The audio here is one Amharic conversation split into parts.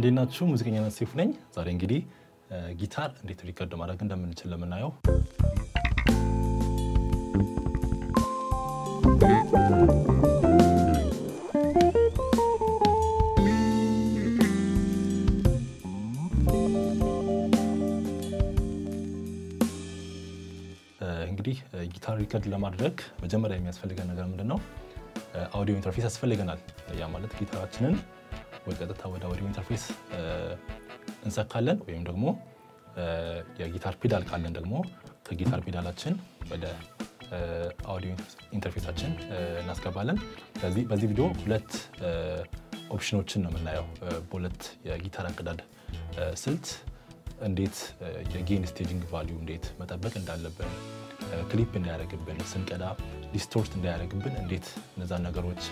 እንዴት ናችሁ? ሙዚቀኛነት ሴፉ ነኝ። ዛሬ እንግዲህ ጊታር እንዴት ሪከርድ ማድረግ እንደምንችል ለምናየው እንግዲህ ጊታር ሪከርድ ለማድረግ መጀመሪያ የሚያስፈልገን ነገር ምንድን ነው? አውዲዮ ኢንተርፌስ ያስፈልገናል። ያ ማለት ጊታራችንን ወይ ቀጥታ ወደ አውዲዮ ኢንተርፌስ እንሰካለን ወይም ደግሞ የጊታር ፔዳል ካለን ደግሞ ከጊታር ፔዳላችን ወደ አውዲዮ ኢንተርፌሳችን እናስገባለን። ስለዚህ በዚህ ቪዲዮ ሁለት ኦፕሽኖችን ነው የምናየው። በሁለት የጊታር አቀዳድ ስልት እንዴት የጌን ስቴጂንግ ቫሊዩ እንዴት መጠበቅ እንዳለብን፣ ክሊፕ እንዳያደርግብን፣ ስንቀዳ ዲስቶርት እንዳያደርግብን እንዴት እነዛን ነገሮች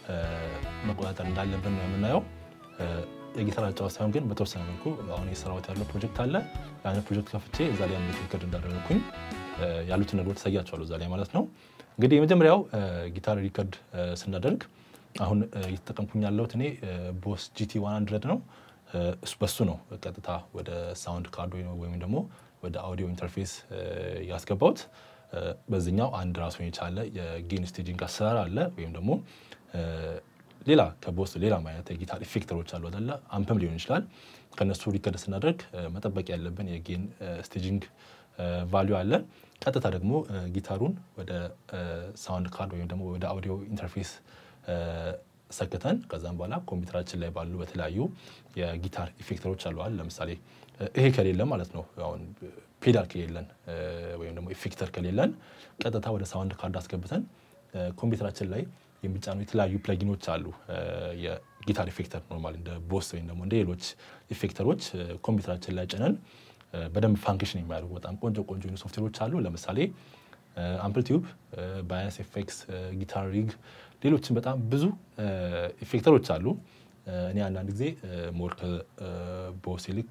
መቆጣጠር እንዳለብን ነው የምናየው። የጊታር አጫዋች ሳይሆን ግን በተወሰነ መልኩ አሁን የሰራሁት ያለው ፕሮጀክት አለ። ያን ፕሮጀክት ከፍቼ እዛ ላይ እንዴት ሪከርድ እንዳደረግኩኝ ያሉትን ነገሮች ታሳያቸዋለሁ እዛ ላይ ማለት ነው። እንግዲህ የመጀመሪያው ጊታር ሪከርድ ስናደርግ አሁን እየተጠቀምኩኝ ያለሁት እኔ ቦስ ጂቲ 100 ነው። በሱ ነው ቀጥታ ወደ ሳውንድ ካርድ ወይም ደግሞ ወደ አውዲዮ ኢንተርፌስ ያስገባሁት። በዚህኛው አንድ ራሱን የቻለ የጌን ስቴጂንግ አሰራር አለ ወይም ደግሞ ሌላ ከቦስ ሌላ አይነት የጊታር ኢፌክተሮች አሉ አይደለ? አምፕም ሊሆን ይችላል። ከነሱ ሪከርድ ስናደርግ መጠበቅ ያለብን የጌን ስቴጂንግ ቫሊዩ አለ። ቀጥታ ደግሞ ጊታሩን ወደ ሳውንድ ካርድ ወይም ደግሞ ወደ አውዲዮ ኢንተርፌስ ሰክተን ከዛም በኋላ ኮምፒውተራችን ላይ ባሉ በተለያዩ የጊታር ኢፌክተሮች አለዋል። ለምሳሌ ይሄ ከሌለን ማለት ነው አሁን ፔዳል ከሌለን ወይም ደግሞ ኢፌክተር ከሌለን ቀጥታ ወደ ሳውንድ ካርድ አስገብተን ኮምፒውተራችን ላይ የሚጫኑ የተለያዩ ፕለጊኖች አሉ። የጊታር ኢፌክተር ኖርማል እንደ ቦስ ወይም ደግሞ እንደ ሌሎች ኢፌክተሮች ኮምፒውተራችን ላይ ጭነን በደንብ ፋንክሽን የሚያደርጉ በጣም ቆንጆ ቆንጆ ሶፍትዌሮች አሉ። ለምሳሌ አምፕልቲዩብ፣ ባያስ ኤፌክስ፣ ጊታር ሪግ፣ ሌሎችን በጣም ብዙ ኢፌክተሮች አሉ። እኔ አንዳንድ ጊዜ ሞር ከቦስ ይልቅ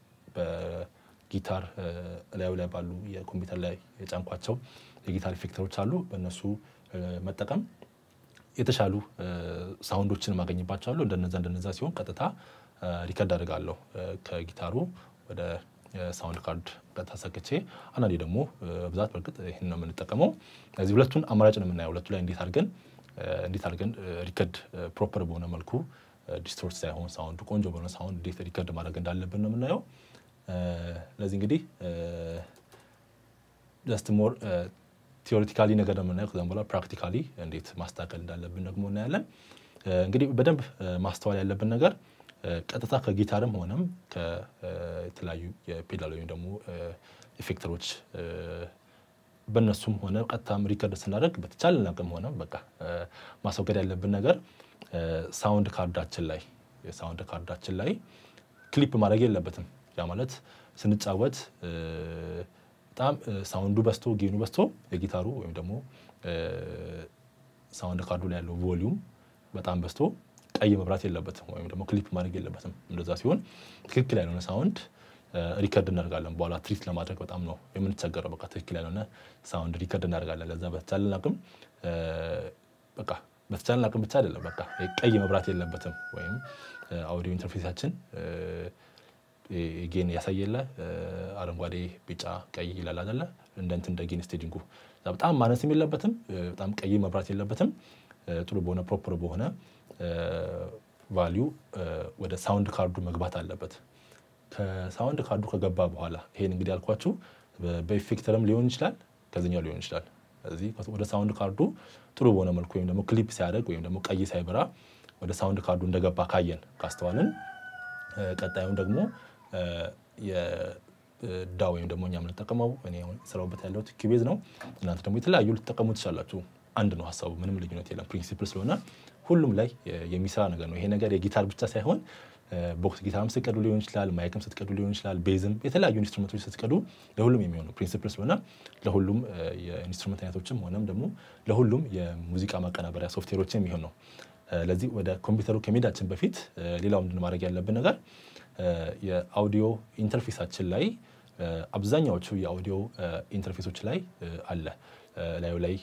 በጊታር ላዩ ላይ ባሉ የኮምፒውተር ላይ የጫንኳቸው የጊታር ኢፌክተሮች አሉ። በእነሱ መጠቀም የተሻሉ ሳውንዶችን ማገኝባቸዋለሁ። እንደነዛ እንደነዛ ሲሆን ቀጥታ ሪከርድ አድርጋለሁ ከጊታሩ ወደ ሳውንድ ካርድ ቀጥታ ሰክቼ፣ አንዳንዴ ደግሞ ብዛት በእርግጥ ይህን ነው የምንጠቀመው። ስለዚህ ሁለቱን አማራጭ ነው የምናየው። ሁለቱ ላይ እንዴት አድርገን እንዴት አድርገን ሪከርድ ፕሮፐር በሆነ መልኩ ዲስቶርት ሳይሆን ሳውንዱ ቆንጆ በሆነ ሳውንድ እንዴት ሪከርድ ማድረግ እንዳለብን ነው የምናየው። ስለዚህ እንግዲህ ጀስት ሞር ቲዎሪቲካሊ ነገር ነው የምናየው። ከዛም በኋላ ፕራክቲካሊ እንዴት ማስተካከል እንዳለብን ደግሞ እናያለን። እንግዲህ በደንብ ማስተዋል ያለብን ነገር ቀጥታ ከጊታርም ሆነም ከተለያዩ የፔዳል ወይም ደግሞ ኢፌክተሮች በእነሱም ሆነ ቀጥታም ሪከርድ ስናደርግ በተቻለን አቅም ሆነ በቃ ማስወገድ ያለብን ነገር ሳውንድ ካርዳችን ላይ የሳውንድ ካርዳችን ላይ ክሊፕ ማድረግ የለበትም። ያ ማለት ስንጫወት በጣም ሳውንዱ በስቶ ጌኑ በስቶ የጊታሩ ወይም ደግሞ ሳውንድ ካርዱ ላይ ያለው ቮሊዩም በጣም በስቶ ቀይ መብራት የለበትም ወይም ደግሞ ክሊፕ ማድረግ የለበትም። እንደዛ ሲሆን ትክክል ያልሆነ ሳውንድ ሪከርድ እናደርጋለን። በኋላ ትሪት ለማድረግ በጣም ነው የምንቸገረው። በቃ ትክክል ያልሆነ ሳውንድ ሪከርድ እናደርጋለን። ለዛ በተቻለን አቅም በቃ በተቻለን አቅም ብቻ አይደለም፣ በቃ ቀይ መብራት የለበትም ወይም አውዲዮ ኢንተርፌሳችን ጌን ያሳየለ አረንጓዴ፣ ቢጫ፣ ቀይ ይላል አይደለ? እንደ እንትን እንደ ጌን ስቴጂንጉ በጣም ማነስም የለበትም፣ በጣም ቀይ መብራት የለበትም። ጥሩ በሆነ ፕሮፐር በሆነ ቫሊዩ ወደ ሳውንድ ካርዱ መግባት አለበት። ከሳውንድ ካርዱ ከገባ በኋላ ይሄን እንግዲህ ያልኳችሁ በኢፌክተርም ሊሆን ይችላል፣ ከዚኛው ሊሆን ይችላል። ስለዚህ ወደ ሳውንድ ካርዱ ጥሩ በሆነ መልኩ ወይም ደግሞ ክሊፕ ሲያደርግ ወይም ደግሞ ቀይ ሳይበራ ወደ ሳውንድ ካርዱ እንደገባ ካየን ካስተዋልን ቀጣዩን ደግሞ የዳ ወይም ደግሞ እኛ የምንጠቀመው እኔ ስራውበት ያለሁት ኪቤዝ ነው። እናንተ ደግሞ የተለያዩ ልትጠቀሙ ትችላላችሁ። አንድ ነው ሀሳቡ፣ ምንም ልዩነት የለም። ፕሪንሲፕል ስለሆነ ሁሉም ላይ የሚሰራ ነገር ነው። ይሄ ነገር የጊታር ብቻ ሳይሆን ቦክስ ጊታርም ስትቀዱ ሊሆን ይችላል፣ ማይክም ስትቀዱ ሊሆን ይችላል፣ ቤዝም የተለያዩ ኢንስትሩመንቶች ስትቀዱ ለሁሉም የሚሆነው ፕሪንሲፕል ስለሆነ ለሁሉም የኢንስትሩመንት አይነቶችም ሆነም ደግሞ ለሁሉም የሙዚቃ ማቀናበሪያ ሶፍትዌሮች የሚሆን ነው። ለዚህ ወደ ኮምፒውተሩ ከመሄዳችን በፊት ሌላው ምንድን ማድረግ ያለብን ነገር የአውዲዮ ኢንተርፌሳችን ላይ አብዛኛዎቹ የአውዲዮ ኢንተርፌሶች ላይ አለ ላዩ ላይ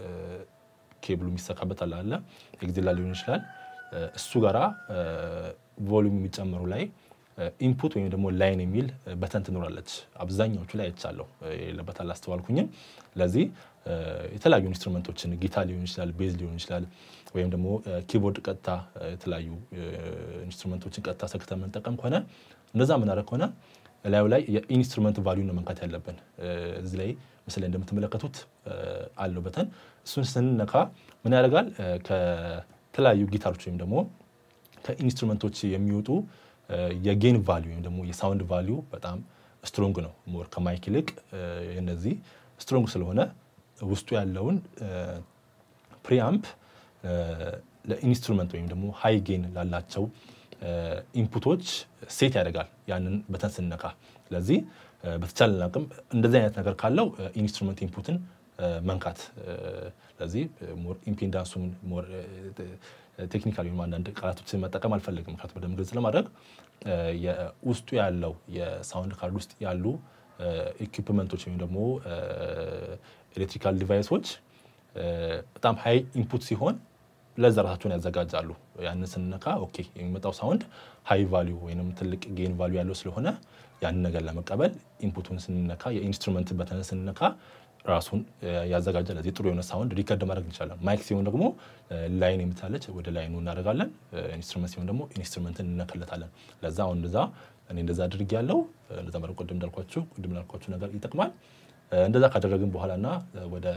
የኬብሉ የሚሰካበት አለ አለ ኤግዜላ ሊሆን ይችላል። እሱ ጋራ ቮሉም የሚጨምሩ ላይ ኢንፑት ወይም ደግሞ ላይን የሚል በተን ትኖራለች። አብዛኛዎቹ ላይ አይቻለሁ፣ የሌለበት አላስተዋልኩኝም። ለዚህ የተለያዩ ኢንስትሩመንቶችን ጊታር ሊሆን ይችላል፣ ቤዝ ሊሆን ይችላል፣ ወይም ደግሞ ኪቦርድ ቀጥታ የተለያዩ ኢንስትሩመንቶችን ቀጥታ ሰክተን የምንጠቀም ከሆነ እንደዛ የምናደርግ ከሆነ ላዩ ላይ የኢንስትሩመንት ቫሊዩ ነው መንካት ያለብን። እዚህ ላይ ምስል ላይ እንደምትመለከቱት አለው በተን። እሱን ስንነካ ምን ያደርጋል? ከተለያዩ ጊታሮች ወይም ደግሞ ከኢንስትሩመንቶች የሚወጡ የጌን ቫሊዩ ወይም ደግሞ የሳውንድ ቫሊዩ በጣም ስትሮንግ ነው። ሞር ከማይክ ይልቅ እነዚህ ስትሮንግ ስለሆነ ውስጡ ያለውን ፕሪአምፕ ለኢንስትሩመንት ወይም ደግሞ ሃይ ጌን ላላቸው ኢንፑቶች ሴት ያደርጋል ያንን በተን ስንነካ። ስለዚህ በተቻለን አቅም እንደዚህ አይነት ነገር ካለው ኢንስትሩመንት ኢንፑትን መንካት። ስለዚህ ሞር ኢምፔንዳንሱን ሞር ቴክኒካል ወይም አንዳንድ ቃላቶችን መጠቀም አልፈልግም፣ ምክንያቱም በደንብ ግልጽ ለማድረግ ውስጡ ያለው የሳውንድ ካርድ ውስጥ ያሉ ኢኩፕመንቶች ወይም ደግሞ ኤሌክትሪካል ዲቫይሶች በጣም ሃይ ኢንፑት ሲሆን ለዛ ራሳቸውን ያዘጋጃሉ። ያንን ስንነካ ኦኬ የሚመጣው ሳውንድ ሃይ ቫሊዩ ወይም ትልቅ ጌን ቫሊዩ ያለው ስለሆነ ያንን ነገር ለመቀበል ኢንፑቱን ስንነካ የኢንስትሩመንት በተን ስንነካ ራሱን ያዘጋጃል። ለዚህ ጥሩ የሆነ ሳውንድ ሪከርድ ማድረግ እንችላለን። ማይክ ሲሆን ደግሞ ላይን የምታለች ወደ ላይኑ እናደርጋለን። ኢንስትሩመንት ሲሆን ደግሞ ኢንስትሩመንትን እንነክለታለን። ለዛ አሁን እንደዛ እኔ እንደዛ አድርግ ያለው እንደዛ መድረግ ቅድም እንዳልኳችሁ ቅድም እንዳልኳችሁ ነገር ይጠቅማል። እንደዛ ካደረግን በኋላ እና ወደ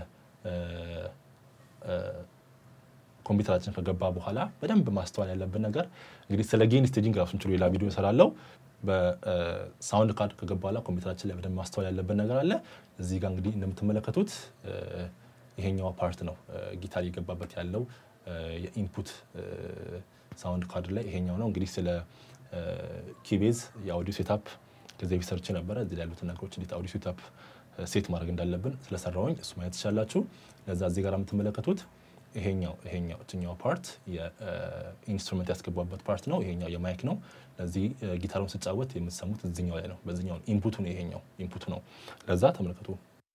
ኮምፒውተራችን ከገባ በኋላ በደንብ ማስተዋል ያለብን ነገር እንግዲህ ስለ ጌን ስቴጂንግ ራሱን ችሎ ሌላ ቪዲዮ እሰራለሁ። በሳውንድ ካርድ ከገባ በኋላ ኮምፒውተራችን ላይ በደንብ ማስተዋል ያለብን ነገር አለ። እዚህ ጋር እንግዲህ እንደምትመለከቱት ይሄኛው ፓርት ነው ጊታር እየገባበት ያለው የኢንፑት ሳውንድ ካርድ ላይ ይሄኛው ነው። እንግዲህ ስለ ኪቤዝ የአውዲዮ ሴታፕ ከዚህ በፊት ሰርቼ ነበረ። እዚህ ላይ ያሉትን ነገሮች እንዴት አውዲዮ ሴታፕ ሴት ማድረግ እንዳለብን ስለሰራውኝ እሱ ማየት ትችላላችሁ። ለዛ እዚህ ጋር የምትመለከቱት ይሄኛው ይሄኛው እችኛው ፓርት የኢንስትሩመንት ያስገባበት ፓርት ነው። ይሄኛው የማይክ ነው። ለዚህ ጊታሩን ስጫወት የምትሰሙት እዚኛው ላይ ነው። በዚኛው ኢንፑቱ ነው። ይሄኛው ኢንፑቱ ነው። ለዛ ተመልከቱ።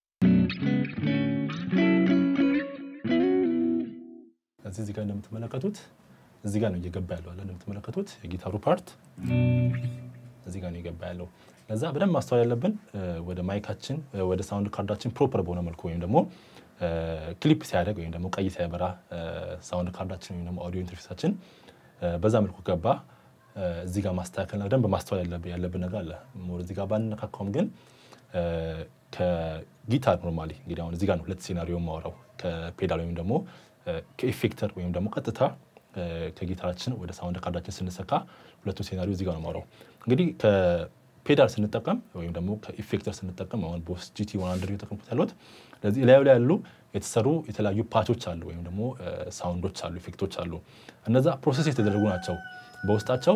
እዚህ እዚህ ጋር እንደምትመለከቱት እዚህ ጋር ነው እየገባ ያለው አለ እንደምትመለከቱት የጊታሩ ፓርት እዚህ ጋር ነው እየገባ ያለው። ለዛ በደንብ ማስተዋል ያለብን ወደ ማይካችን ወደ ሳውንድ ካርዳችን ፕሮፐር በሆነ መልኩ ወይም ደግሞ ክሊፕ ሲያደርግ ወይም ደግሞ ቀይ ሲያበራ ሳውንድ ካርዳችን ወይም ደግሞ አውዲዮ ኢንተርፌሳችን በዛ መልኩ ገባ። እዚህ ጋር ማስተካከልና በደንብ ማስተዋል ያለብን ነገር አለ። ሞር እዚህ ጋር ባንነካካውም ግን ከጊታር ኖርማሊ እንግዲህ አሁን እዚህ ጋር ነው ሁለት ሴናሪዮ የማወራው ከፔዳል ወይም ደግሞ ከኢፌክተር ወይም ደግሞ ቀጥታ ከጊታራችን ወደ ሳውንድ ካርዳችን ስንሰካ ሁለቱን ሴናሪዮ እዚህ ጋር ነው የማወራው። እንግዲህ ከፔዳል ስንጠቀም ወይም ደግሞ ከኢፌክተር ስንጠቀም አሁን ቦስ ጂቲ ዋን ሀንድረድ እየተጠቀምኩት ያሉት ስለዚህ ላዩ ላይ ያሉ የተሰሩ የተለያዩ ፓቾች አሉ ወይም ደግሞ ሳውንዶች አሉ፣ ኢፌክቶች አሉ። እነዛ ፕሮሰስ የተደረጉ ናቸው። በውስጣቸው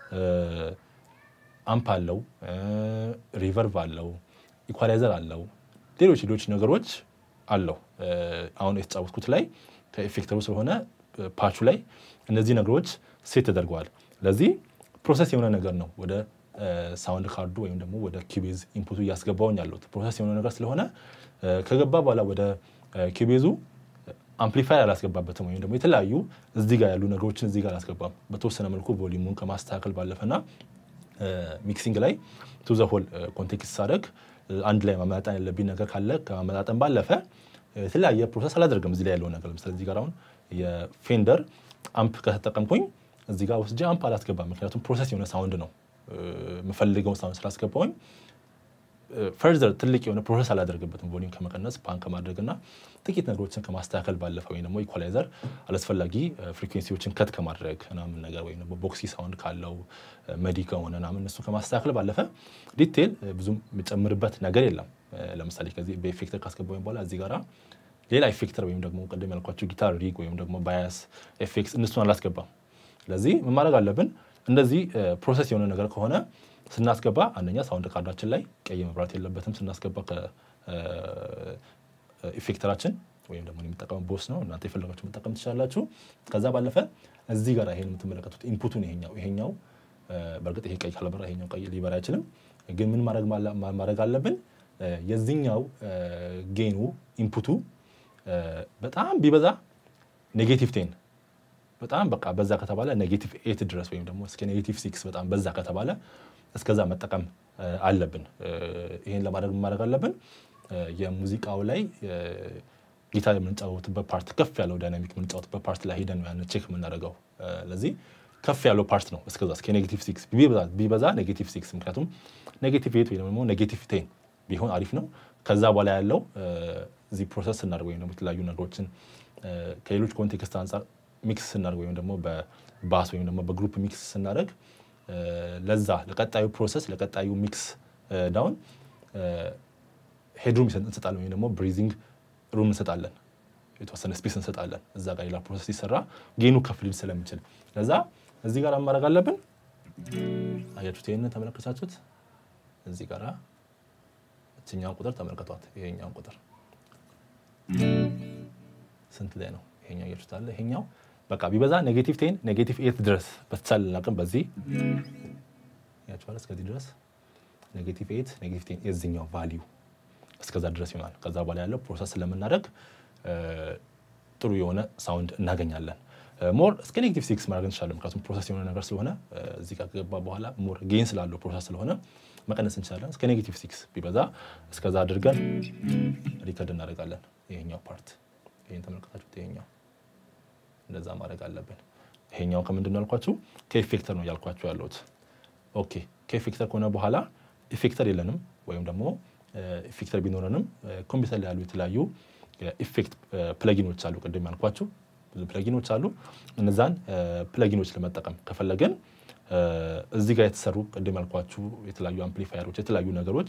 አምፕ አለው፣ ሪቨርቭ አለው፣ ኢኳላይዘር አለው፣ ሌሎች ሌሎች ነገሮች አለው። አሁን የተጫወትኩት ላይ ከኢፌክተሩ ስለሆነ ፓቹ ላይ እነዚህ ነገሮች ሴት ተደርገዋል። ለዚህ ፕሮሰስ የሆነ ነገር ነው ወደ ሳውንድ ካርዱ ወይም ደግሞ ወደ ኪቤዝ ኢንፑቱ እያስገባውኝ ያለሁት ፕሮሰስ የሆነ ነገር ስለሆነ ከገባ በኋላ ወደ ኪቤዙ አምፕሊፋይ አላስገባበትም ወይም ደግሞ የተለያዩ እዚህ ጋር ያሉ ነገሮችን እዚህ ጋር አላስገባም። በተወሰነ መልኩ ቮሊሙን ከማስተካከል ባለፈና ሚክሲንግ ላይ ቱ ዘ ሆል ኮንቴክስት ሳደርግ አንድ ላይ ማመጣጠን ያለብኝ ነገር ካለ ከማመጣጠን ባለፈ የተለያየ ፕሮሰስ አላደርግም። እዚህ ላይ ያለው ነገር ለምሳሌ እዚህ ጋር አሁን የፌንደር አምፕ ከተጠቀምኩኝ እዚህ ጋር ወስጄ አምፕ አላስገባም። ምክንያቱም ፕሮሰስ የሆነ ሳውንድ ነው የምፈልገውን ሳውንድ ስላስገባውኝ ፈርዘር ትልቅ የሆነ ፕሮሰስ አላደርግበትም። ቮሊም ከመቀነስ ፓን ከማድረግና ጥቂት ነገሮችን ከማስተካከል ባለፈ ወይም ደግሞ ኢኳላይዘር አላስፈላጊ ፍሪኩዌንሲዎችን ከት ከማድረግ ምናምን ነገር ወይም ደግሞ ቦክሲ ሳውንድ ካለው መዲ ከሆነ ምናምን እነሱ ከማስተካከል ባለፈ ዲቴል ብዙም የምጨምርበት ነገር የለም። ለምሳሌ ከዚህ በኢፌክተር ካስገባኝ በኋላ እዚህ ጋራ ሌላ ኢፌክተር ወይም ደግሞ ቅድም ያልኳቸው ጊታር ሪግ ወይም ደግሞ ባያስ ኤፌክስ እነሱን አላስገባም። ስለዚህ ምን ማድረግ አለብን? እንደዚህ ፕሮሰስ የሆነ ነገር ከሆነ ስናስገባ አንደኛ ሳውንድ ካርዳችን ላይ ቀይ መብራት የለበትም። ስናስገባ ከኢፌክተራችን ወይም ደግሞ የሚጠቀመው ቦስ ነው። እናንተ የፈለጋችሁ መጠቀም ትችላላችሁ። ከዛ ባለፈ እዚህ ጋር ይሄን የምትመለከቱት ኢንፑቱን ይሄኛው ይሄኛው በእርግጥ ይሄ ቀይ ካልበራ ይሄኛው ቀይ ሊበራ አይችልም። ግን ምን ማድረግ አለብን? የዚህኛው ጌኑ ኢንፑቱ በጣም ቢበዛ ኔጌቲቭ ቴን በጣም በቃ በዛ ከተባለ ኔጌቲቭ ኤት ድረስ ወይም ደግሞ እስከ ኔጌቲቭ ሲክስ በጣም በዛ ከተባለ እስከዛ መጠቀም አለብን። ይህን ለማድረግ ማድረግ አለብን የሙዚቃው ላይ ጊታር የምንጫወትበት ፓርት ከፍ ያለው ዳይናሚክ የምንጫወትበት ፓርት ላይ ሄደን ያን ቼክ የምናደርገው። ለዚህ ከፍ ያለው ፓርት ነው እስከዛ እስከ ኔጌቲቭ ሲክስ ቢበዛ ኔጌቲቭ ሲክስ ምክንያቱም ኔጌቲቭ ኤት ወይ ደግሞ ኔጌቲቭ ቴን ቢሆን አሪፍ ነው። ከዛ በኋላ ያለው እዚህ ፕሮሰስ ስናደርግ ወይም ደግሞ የተለያዩ ነገሮችን ከሌሎች ኮንቴክስት አንጻር ሚክስ ስናደርግ ወይም ደግሞ በባስ ወይም ደግሞ በግሩፕ ሚክስ ስናደርግ ለዛ ለቀጣዩ ፕሮሰስ ለቀጣዩ ሚክስ ዳውን ሄድሩም እንሰጣለን ወይም ደግሞ ብሪዚንግ ሩም እንሰጣለን፣ የተወሰነ ስፔስ እንሰጣለን። እዛ ጋር ሌላ ፕሮሰስ ሲሰራ ጌኑ ከፍ ሊል ስለሚችል ለዛ እዚህ ጋር ማድረግ አለብን። አያችሁት? ይህንን ተመለከታችሁት? እዚህ ጋር እችኛውን ቁጥር ተመልከቷት። ይሄኛውን ቁጥር ስንት ላይ ነው? ይሄኛው አያችሁት አለ። ይሄኛው በቃ ቢበዛ ኔጌቲቭ ቴን ኔጌቲቭ ኤት ድረስ በተቻለ አቅም በዚህ ያችኋል እስከዚህ ድረስ ኔጌቲቭ ኤት ኔጌቲቭ ቴን የዚኛው ቫሊዩ እስከዛ ድረስ ይሆናል። ከዛ በኋላ ያለው ፕሮሰስ ስለምናደርግ ጥሩ የሆነ ሳውንድ እናገኛለን። ሞር እስከ ኔጌቲቭ ሲክስ ማድረግ እንችላለን። ምክንያቱም ፕሮሰስ የሆነ ነገር ስለሆነ እዚህ ጋር ከገባ በኋላ ሞር ጌን ስላለው ፕሮሰስ ስለሆነ መቀነስ እንችላለን። እስከ ኔጌቲቭ ሲክስ ቢበዛ እስከዛ አድርገን ሪከርድ እናደርጋለን። ይሄኛው ፓርት ይሄን ተመልከታችሁት። ይሄኛው እንደዛ ማድረግ አለብን። ይሄኛው ከምንድን ነው ያልኳችሁ? ከኢፌክተር ነው ያልኳችሁ ያለሁት። ኦኬ ከኢፌክተር ከሆነ በኋላ ኢፌክተር የለንም ወይም ደግሞ ኢፌክተር ቢኖረንም ኮምፒውተር ላይ ያሉ የተለያዩ ኢፌክት ፕለጊኖች አሉ። ቅድም ያልኳችሁ ብዙ ፕለጊኖች አሉ። እነዛን ፕለጊኖች ለመጠቀም ከፈለገን እዚህ ጋር የተሰሩ ቅድም ያልኳችሁ የተለያዩ አምፕሊፋየሮች፣ የተለያዩ ነገሮች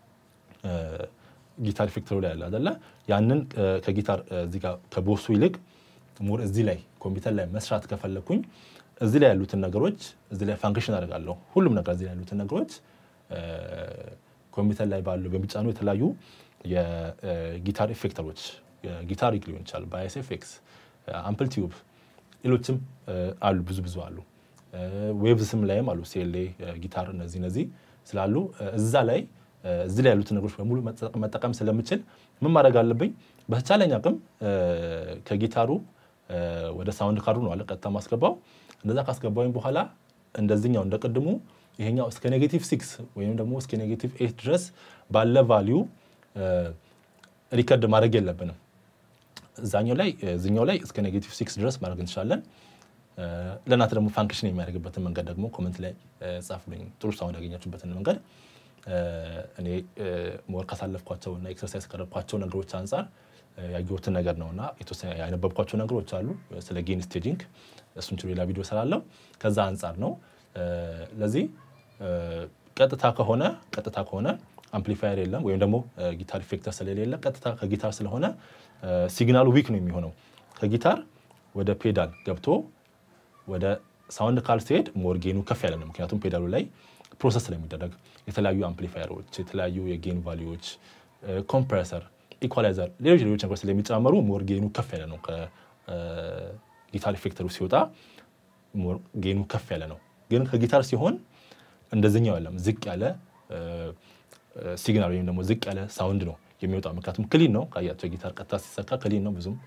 ጊታር ኢፌክተሩ ላይ ያለ አይደለ? ያንን ከጊታር እዚህ ጋር ከቦሱ ይልቅ ሞር እዚህ ላይ ኮምፒውተር ላይ መስራት ከፈለግኩኝ እዚህ ላይ ያሉትን ነገሮች እዚህ ላይ ፋንክሽን አደርጋለሁ። ሁሉም ነገር እዚህ ላይ ያሉትን ነገሮች ኮምፒውተር ላይ ባሉ በሚጫኑ የተለያዩ የጊታር ኢፌክተሮች ጊታር ሪግ ሊሆን ይችላል፣ ባይስ ኤፌክስ፣ አምፕል ቲዩብ፣ ሌሎችም አሉ፣ ብዙ ብዙ አሉ። ዌቭስም ላይም አሉ፣ ሴሌ ጊታር፣ እነዚህ እነዚህ ስላሉ እዛ ላይ እዚህ ላይ ያሉትን ነገሮች በሙሉ መጠቀም ስለምችል ምን ማድረግ አለብኝ? በተቻለኝ አቅም ከጊታሩ ወደ ሳውንድ ካርዱ ነው አለ ቀጥታ ማስገባው። እንደዛ ካስገባኝ በኋላ እንደዚህኛው እንደ ቅድሙ ይሄኛው እስከ ኔጌቲቭ ሲክስ ወይም ደግሞ እስከ ኔጌቲቭ ኤት ድረስ ባለ ቫሊዩ ሪከርድ ማድረግ የለብንም። እዛኛው ላይ እዚኛው ላይ እስከ ኔጌቲቭ ሲክስ ድረስ ማድረግ እንችላለን። ለእናንተ ደግሞ ፋንክሽን የሚያደርግበትን መንገድ ደግሞ ኮመንት ላይ ጻፉልኝ። ጥሩ ሳውንድ ያገኛችሁበትን መንገድ እኔ ሞር ካሳለፍኳቸው እና ኤክሰርሳይዝ ካደረግኳቸው ነገሮች አንጻር ያየሁትን ነገር ነው እና የተወሰነ ያነበብኳቸው ነገሮች አሉ ስለ ጌን ስቴጂንግ። እሱን ችሎ ሌላ ቪዲዮ ስላለው ከዛ አንጻር ነው። ለዚህ ቀጥታ ከሆነ ቀጥታ ከሆነ አምፕሊፋየር የለም ወይም ደግሞ ጊታር ኢፌክተር ስለሌለ ቀጥታ ከጊታር ስለሆነ ሲግናሉ ዊክ ነው የሚሆነው። ከጊታር ወደ ፔዳል ገብቶ ወደ ሳውንድ ካል ሲሄድ ሞር ጌኑ ከፍ ያለ ነው። ምክንያቱም ፔዳሉ ላይ ፕሮሰስ ስለሚደረግ የተለያዩ አምፕሊፋየሮች፣ የተለያዩ የጌን ቫሊዎች፣ ኮምፕሬሰር፣ ኢኳላይዘር፣ ሌሎች ሌሎች ነገሮች ስለሚጨመሩ ሞር ጌኑ ከፍ ያለ ነው። ከጊታር ኢፌክተሩ ሲወጣ ሞር ጌኑ ከፍ ያለ ነው። ግን ከጊታር ሲሆን እንደዚህኛው ያለም ዝቅ ያለ ሲግናል ወይም ደግሞ ዝቅ ያለ ሳውንድ ነው የሚወጣው። ምክንያቱም ክሊን ነው ካያቸው ጊታር ቀጥታ ሲሰካ ክሊን ነው፣ ብዙም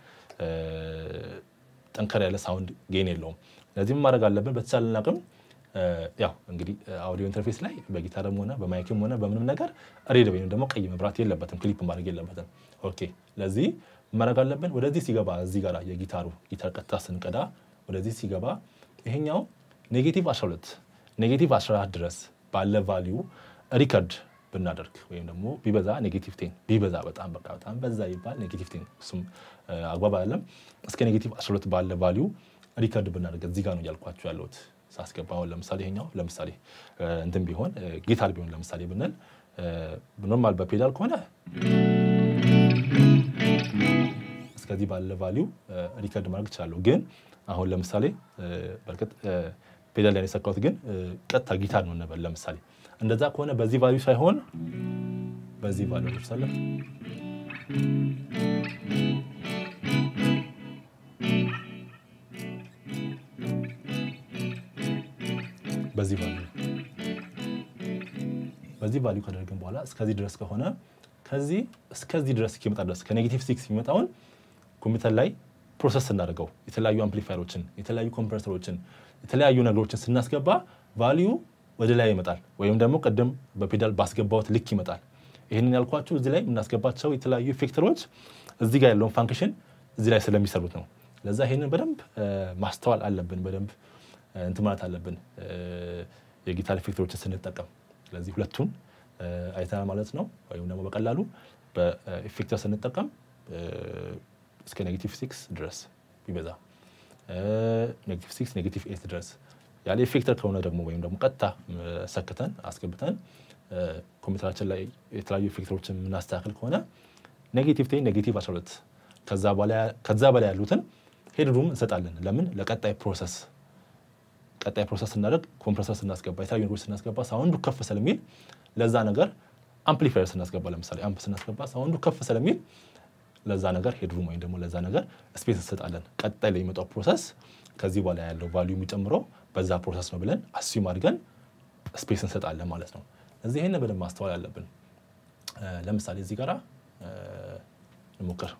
ጠንከር ያለ ሳውንድ ጌን የለውም። ለዚህም ማድረግ አለብን በተቻለን አቅም ያው እንግዲህ አውዲዮ ኢንተርፌስ ላይ በጊታርም ሆነ በማይክም ሆነ በምንም ነገር ሬድ ወይም ደግሞ ቀይ መብራት የለበትም፣ ክሊፕ ማድረግ የለበትም። ኦኬ ለዚህ ማድረግ አለብን። ወደዚህ ሲገባ እዚህ ጋር የጊታሩ ጊታር ቀጥታ ስንቀዳ ወደዚህ ሲገባ ይሄኛው ኔጌቲቭ 12 ኔጌቲቭ 14 ድረስ ባለ ቫሊዩ ሪከርድ ብናደርግ ወይም ደግሞ ቢበዛ ኔጌቲቭ ቴን ቢበዛ በጣም በቃ በጣም በዛ ይባል ኔጌቲቭ ቴን እሱም አግባብ አይደለም። እስከ ኔጌቲቭ 12 ባለ ቫሊዩ ሪከርድ ብናደርግ እዚህ ጋር ነው እያልኳቸው ያለሁት ሳስገባ። አሁን ለምሳሌ ይሄኛው ለምሳሌ እንትን ቢሆን ጊታር ቢሆን ለምሳሌ ብንል ኖርማል በፔዳል ከሆነ እስከዚህ ባለ ቫሊዩ ሪከርድ ማድረግ እችላለሁ። ግን አሁን ለምሳሌ በእርግጥ ፔዳል ላይ የሰካሁት ግን ቀጥታ ጊታር ነው እንበል ለምሳሌ እንደዛ ከሆነ በዚህ ቫሊዩ ሳይሆን በዚህ ቫሊዩ ደርሳለን። በዚህ ቫሊዩ በዚህ ቫሊዩ ካደረግን በኋላ እስከዚህ ድረስ ከሆነ ከዚህ እስከዚህ ድረስ እስኪመጣ ድረስ ከኔጌቲቭ ሲክስ የሚመጣውን ኮምፒውተር ላይ ፕሮሰስ ስናደርገው የተለያዩ አምፕሊፋየሮችን፣ የተለያዩ ኮምፕረሰሮችን፣ የተለያዩ ነገሮችን ስናስገባ ቫሊዩ ወደ ላይ ይመጣል፣ ወይም ደግሞ ቅድም በፔዳል ባስገባሁት ልክ ይመጣል። ይህንን ያልኳችሁ እዚህ ላይ የምናስገባቸው የተለያዩ ኢፌክተሮች እዚህ ጋር ያለውን ፋንክሽን እዚህ ላይ ስለሚሰሩት ነው። ለዛ ይህንን በደንብ ማስተዋል አለብን፣ በደንብ እንትን ማለት አለብን የጊታር ኢፌክተሮችን ስንጠቀም። ስለዚህ ሁለቱን አይተናል ማለት ነው። ወይም ደግሞ በቀላሉ በኢፌክተር ስንጠቀም እስከ ኔጌቲቭ ሲክስ ድረስ ቢበዛ ኔጌቲቭ ሲክስ ኔጌቲቭ ኤት ድረስ ያለ ኢፌክተር ከሆነ ደግሞ ወይም ደግሞ ቀጥታ ሰክተን አስገብተን ኮምፒውተራችን ላይ የተለያዩ ኢፌክተሮችን የምናስተካክል ከሆነ ኔጌቲቭ ቴን ኔጌቲቭ 12 ከዛ በላይ ያሉትን ሄድሩም እንሰጣለን። ለምን ለቀጣይ ፕሮሰስ ቀጣይ ፕሮሰስ ስናደርግ ኮምፕረሰር ስናስገባ የተለያዩ ነገሮች ስናስገባ ሳውንዱ ከፍ ስለሚል ለዛ ነገር አምፕሊፋየር ስናስገባ ለምሳሌ አምፕ ስናስገባ ሳውንዱ ከፍ ስለሚል ለዛ ነገር ሄድሩም ወይም ደግሞ ለዛ ነገር ስፔስ እንሰጣለን። ቀጣይ ላይ የሚመጣው ፕሮሰስ ከዚህ በኋላ ያለው ቫሊዩ የሚጨምረው በዛ ፕሮሰስ ነው ብለን አስዩም አድርገን ስፔስ እንሰጣለን ማለት ነው። እዚህ ይህን በደንብ ማስተዋል አለብን። ለምሳሌ እዚህ ጋራ እንሞክር።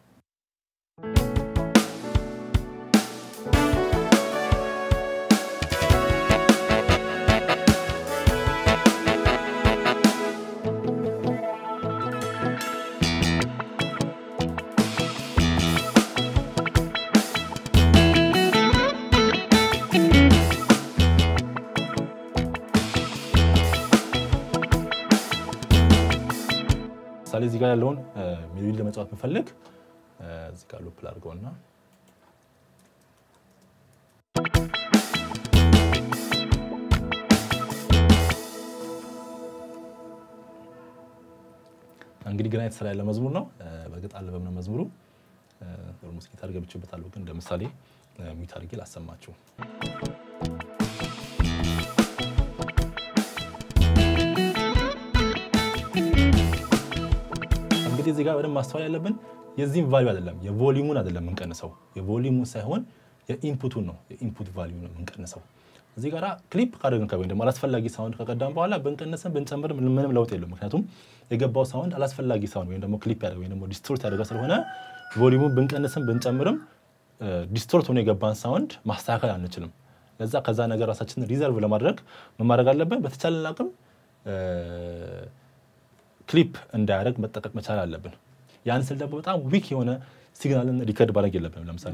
ምሳሌ እዚህ ጋር ያለውን ሜሎዲ ለመጫወት ብፈልግ እዚህ ጋር ሉፕ ላድርገውና እንግዲህ ገና የተሰራ ያለ መዝሙር ነው። በእርግጥ አልበም ነው መዝሙሩ። ኦልሞስት ጊታር ገብቼበታለሁ፣ ግን እንደ ምሳሌ ሚዩት አድርጌ ላሰማችሁ። እንግዲህ እዚህ ጋር በደንብ ማስተዋል ያለብን የዚህም ቫሊዩ አይደለም የቮሊዩሙን አይደለም የምንቀንሰው፣ የቮሊዩሙን ሳይሆን የኢንፑቱን ነው የኢንፑት ቫሊዩ ነው የምንቀንሰው። እዚህ ጋር ክሊፕ ካደረግን ወይም ደግሞ አላስፈላጊ ሳውንድ ከቀዳም በኋላ ብንቀንስም ብንጨምር ምንም ለውጥ የለም። ምክንያቱም የገባው ሳውንድ አላስፈላጊ ሳውንድ ወይም ደግሞ ክሊፕ ያደረገ ወይም ደግሞ ዲስቶርት ያደረገ ስለሆነ ቮሊዩሙን ብንቀንስም ብንጨምርም ዲስቶርት ሆኖ የገባን ሳውንድ ማስተካከል አንችልም። ለዛ ከዛ ነገር ራሳችንን ሪዘርቭ ለማድረግ ምን ማድረግ አለብን? በተቻለን አቅም ክሊፕ እንዳያደርግ መጠቀቅ መቻል አለብን። ያን ስል ደግሞ በጣም ዊክ የሆነ ሲግናልን ሪከርድ ማድረግ የለብንም። ለምሳሌ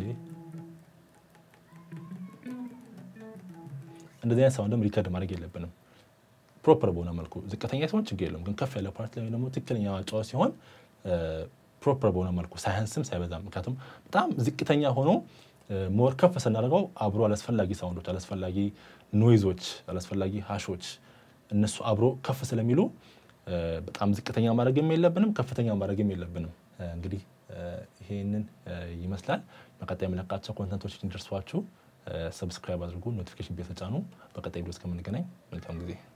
እንደዚህ አይነት ሳውንድም ሪከርድ ማድረግ የለብንም። ፕሮፐር በሆነ መልኩ ዝቅተኛ ሲሆን ችግር የለም፣ ግን ከፍ ያለ ፓርት ላይ ደግሞ ትክክለኛ ጨዋታ ሲሆን ፕሮፐር በሆነ መልኩ ሳያንስም ሳይበዛም። ምክንያቱም በጣም ዝቅተኛ ሆኖ ሞር ከፍ ስናደርገው አብሮ አላስፈላጊ ሳውንዶች፣ አላስፈላጊ ኖይዞች፣ አላስፈላጊ ሃሾች እነሱ አብሮ ከፍ ስለሚሉ በጣም ዝቅተኛ ማድረግም የለብንም፣ ከፍተኛ ማድረግም የለብንም። እንግዲህ ይሄንን ይመስላል። በቀጣይ የምለቃቸው ኮንተንቶች እንዲደርሷችሁ ሰብስክራይብ አድርጉ፣ ኖቲፊኬሽን ቤል ተጫኑ። በቀጣይ ቪዲዮ እስከምንገናኝ መልካም ጊዜ